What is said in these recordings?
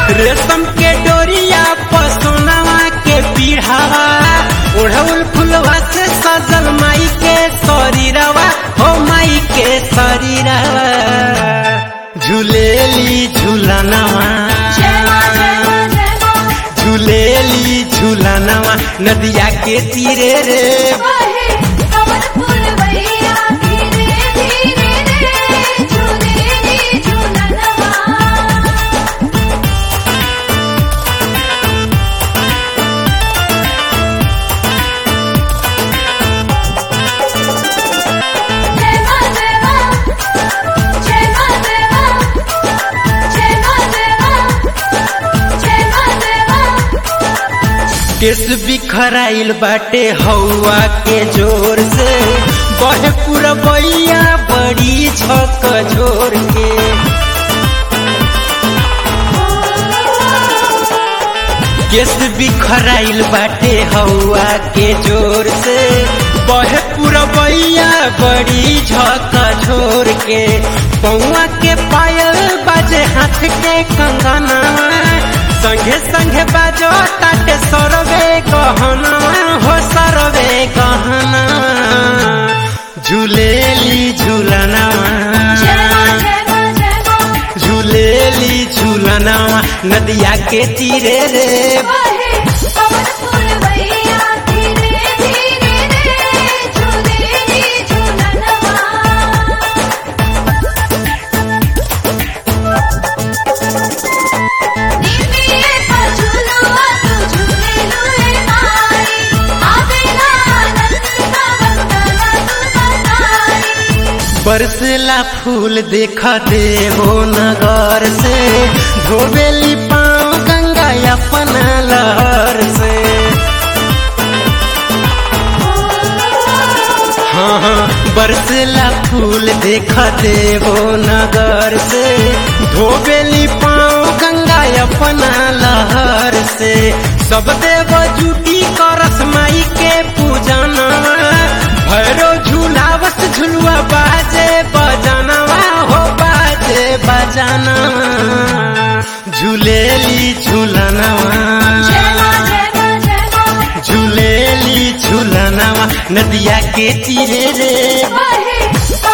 रेशम के डोरिया पसोनवा के पीढ़ावा ओढ़ौल फुलवा से सजल माई के शरीरवा हो माई के शरीरवा झूलेली झूलनवा झूलेली झूलनवा नदिया के तीरे रे केस बिखराइल बाटे हवा के जोर से बहे पुरबैया बड़ी झक झोर के केस बिखराइल बाटे हवा के जोर से बहे पुरबैया बड़ी झक झोर के पौआ के पायल बाजे हाथ के कंगना संगे संगे बाजो ताटे सरवे गहना हो सरवे गहना झूलेली झूलनावा झूलेली झूलनावा नदिया के तीरे रे बरसला फूल देख देवो नगर से धोबेली पाँव गंगा अपना लहर से हाँ हाँ बरसला फूल देख देवो नगर से धोबेली पाँव गंगा अपना लहर से सब देव जुटी करस माई के पूजना भैरो झूलावत झुलुआ बाजे बजानवा हो बाजे बजानवा झूलेली झूलनवा झूलेली झूलनवा नदिया के तीरे रे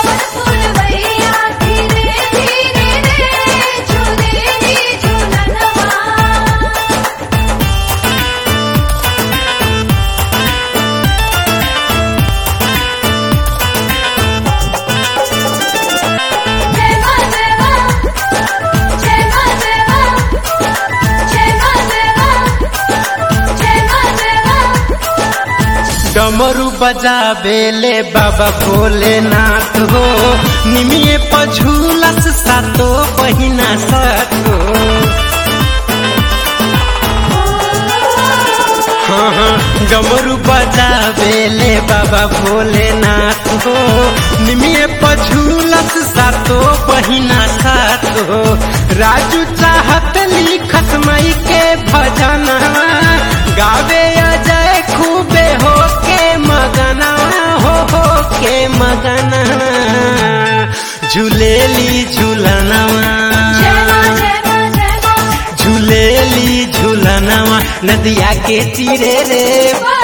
डमरू बजा बेले बाबा भोलेनाथ हो निमिये पझुलस सातो बहिना सातो हाँ हाँ डमरू बजा बेले बाबा भोलेनाथ हो निमिये पझुलस सातो बहिना सातो राजू चाहत लिखत मई के भजना गावे अजय खूबे हो के मगना हो हो के मगना झूलेली झूलनवा झूलेली झूलनवा नदिया के तीरे रे